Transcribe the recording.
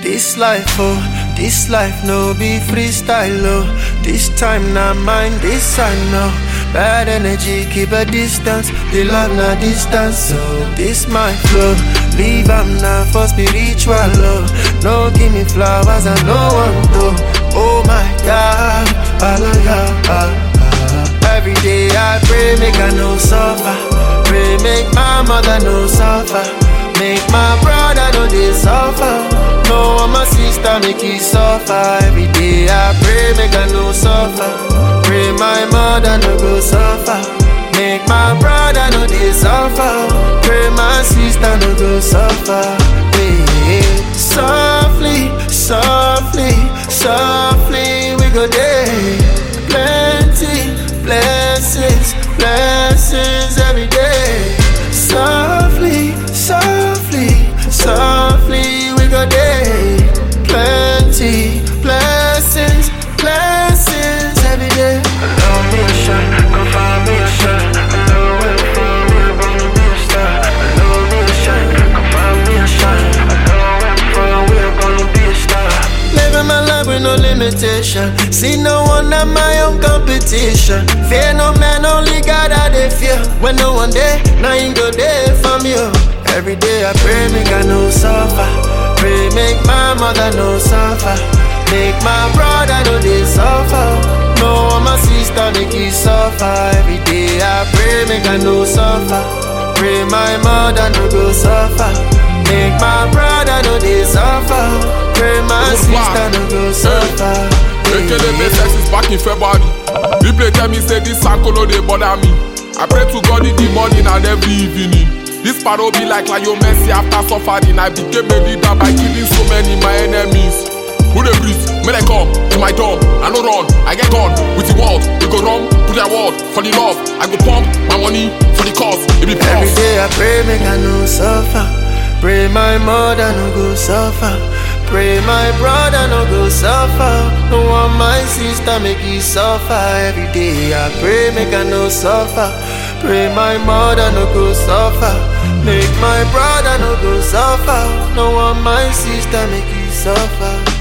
This life, oh, this life no be freestyle, oh. This time not mine, this I know. Bad energy, keep a distance. The love not distance, so this my flow. Leave am now for spiritual love. No give me flowers, I no want to. Oh my God, hallelujah. Every day I pray, make I no suffer. Pray, make my mother no suffer. Make my brother no they suffer. No, my sister make he suffer. Every day I pray, make I no suffer. Pray my mother no go suffer. Make my brother no they suffer. Pray my sister no go suffer. Hey, hey. Softly, softly, softly we go there. Plenty blessings, blessings every day. Softly, softly, softly we go there. Plenty blessings, blessings every day. Allow me a shot, come find me a shot. Allow where I'm from, we're gonna be a star. Allow me a shot, come find me a shot. Allow where I'm from, we're gonna be a star. Living my life with no limitation. See no one at my own competition. Fear no man, only God I dey fear. When no one there, now you go there from you. Every day I pray, make I no suffer. Pray, make my mother no suffer. Make my brother no they suffer. No, my sister make he suffer. Every day I pray, make I no suffer. Pray my mother no go suffer. Make my brother no they suffer. Pray my Good sister man. no go suffer. Ekele make sex is back in February. Replay tell me say this circle no dey bother me. I pray to God in the morning and every evening. This paro be like Lionel Messi after suffering. I became a leader by killing so many my enemies. Who dey breathe? May they come to my door. I no run, I get gone with the world. We go run, put their word for the love. I go pump my money for the cause. It be Every pause. day I pray, make I no suffer. Pray my mother no go suffer. Pray my brother no go suffer. No want my sister make he suffer. Every day I pray, make I no suffer. Pray my mother no go suffer. Make my brother no go suffer. No want my sister make he suffer.